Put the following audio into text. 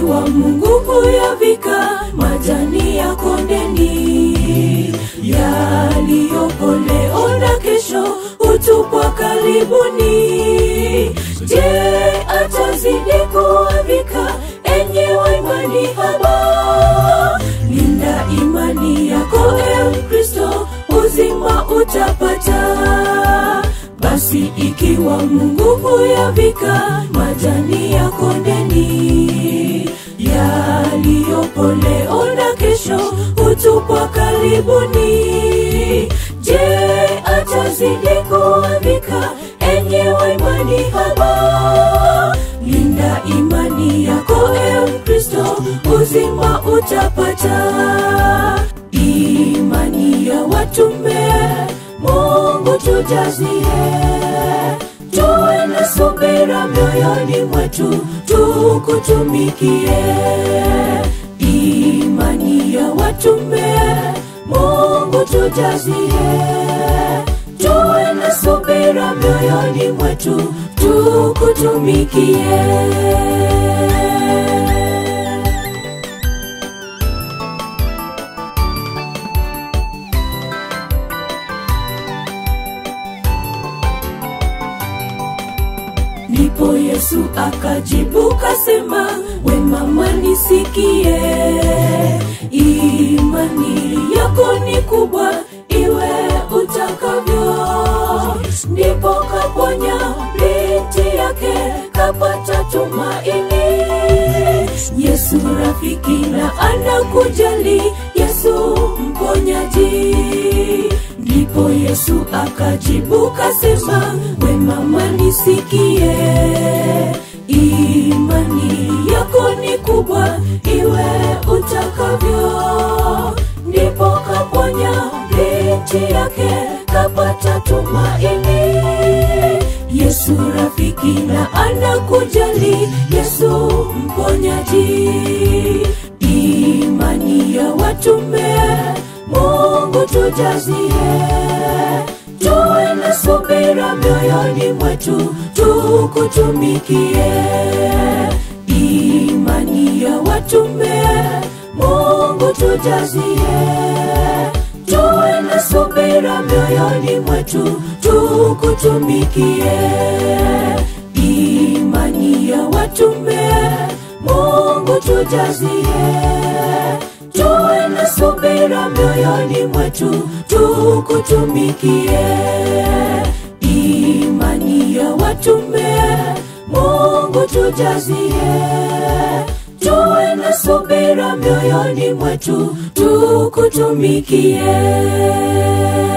ikiwa Mungu huyavika majani ya kondeni yaliyopo leo na kesho hutupwa karibuni. Je, atazidi kuwavika enyi wa imani haba? Linda imani yako e Mkristo, uzima utapata. Basi ikiwa Mungu huyavika majani ya kondeni yaliyopo leo na kesho hutupwa karibuni. Je, atazidi kuwavika enyi wa imani haba? Linda imani yako e Mkristo, uzima utapata. Imani ya watume Mungu tujazie, tuwe na subira mioyoni mwetu, tukutumikie. Imani ya watume Mungu tujazie, tuwe na subira mioyoni mwetu, tukutumikie. Ndipo Yesu akajibu kasema, we mama nisikie, imani yako ni kubwa, iwe utakavyo. Ndipo kaponya binti yake, kapata tumaini. Yesu rafiki na anakujali, Yesu mponyaji. Ndipo Yesu akajibu kasema, we mama nisikie, imani yako ni kubwa, iwe utakavyo. Ndipo kaponya binti yake, kapata tumaini. Yesu rafiki na anakujali, Yesu mponyaji. Imani ya watume Mungu tujazie, tuwe na subira mioyoni mwetu, tukutumikie. Imani ya watume Mungu tujazie, tuwe na subira mioyoni mwetu, tukutumikie. Imani ya watume Mungu tujazie tuwe na subira mioyoni mwetu, tukutumikie. Imani ya watume Mungu tujazie, tuwe na subira mioyoni mwetu, tukutumikie.